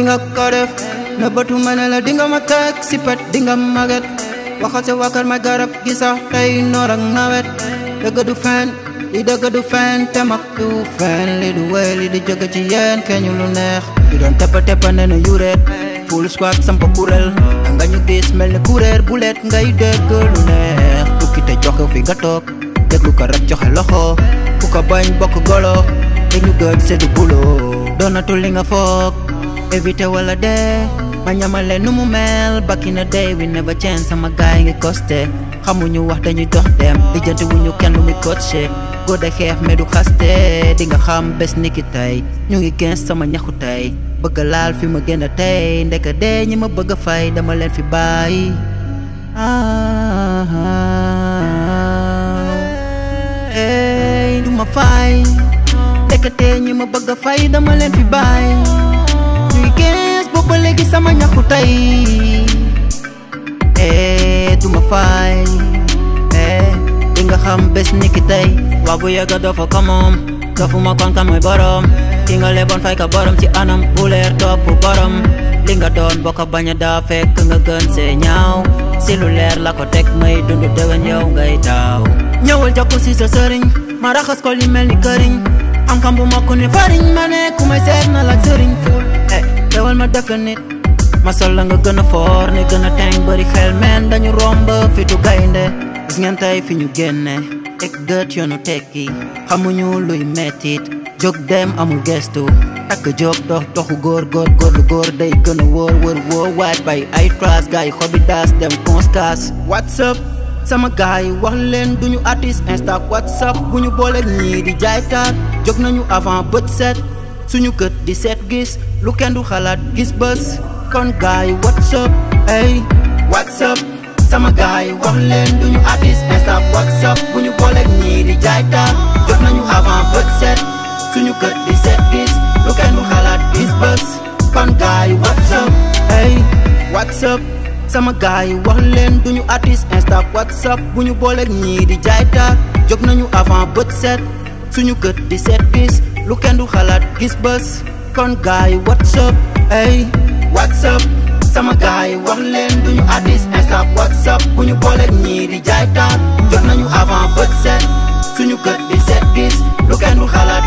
nga ko def na bëtu ma ne la di nga ma teg si pet di nga maget waxal sa wakar ma garab gi sax tey noor ak nawet dëgg du fen li dëgg du fen te mag du fen li du wéy li di jóge ci yéen keñu lu neex di doon teppa teppa ne na yuret full squad sampa kuréel nga ñu diis mel ni kuréer bu leet ngay dégg lu neex tukki te joxe fi nga toog déglu ko rek joxe loxo ku ko bañ bokk golo te ñu gëj seddu bulo doonatul li nga foog éviter wala dee ma ñamale nu mu mel back in the day we never change sama gaay ngi costé xamuñu wax dañuy dox dem lijjanti wuñu kenn lu muy coaché góor de xeex mais du xaste di nga xam bés niki tey ñu ngi gens sama ñaxu tey bëgg laal fi ma gën a tey ndeka dee ñi ma bëgg a fay dama leen fi bàyyi ey du ma fay ndeka dee ñi ma bëgg a fay dama leen fi bàyyi ñu ngi gens boobu ba léegi sama ñaxu tey eh du ma fay eh di nga xam bés niki tey waa bu yegga doo fa ko moom dofuma kon kan mooy borom ki nga leboon fay ka borom ci anam bu leer topp borom li nga doon boo ko bañ a daa fekk nga gën see ñaaw si lu leer la ko teg may dund dëgën yow ngay taaw ñëwal jokku si sa sëriñ ma raxas ko li mel ni këriñ am kam bu mokk ni fariñ ma ne ku may seet na la sëriñ ful eh teewal ma def la nit ma sol la nga gën a foor ne gën a teng bëri xel men dañu romb fitu gaynde gis ngeen tey fi ñu génne teg gët yoonu tekki xamuñu luy mettit jóg dem amul gestu takk jóg dox doxu góor góor góor lu góor day gën a wóor wër wóor waaj bay ay trace gaay xobi daas dem conskas whatsapp sama gaay wax leen duñu artiste insta whatsapp bu ñu booleeg ñii di jaay taat jóg nañu avant bët set suñu kët di seet gis lu kenn du xalaat gis bës kon gaay whatsapp ay whatsapp sama gaay wax leen duñu artiste insta whatsapp bu ñu booleeg ñii di jaay taat jóg nañu avant bët set suñu kët di seet gis lu kenn du xalaat gis bës kon gaay whatsapp ay whatsapp sama gaay wax leen duñu artiste insta whatsapp bu ñu booleeg ñii di jaay taat jóg nañu avant bët set suñu kët di seet gis lu kenn du xalaat gis bës kon gaay whatsapp ay whatsapp sama gaay wax leen duñu artiste insta whatsapp bu ñu booleeg ñii di jaay taat jóg nañu avant bët set suñu kët di seet gis lu kenn du xalaat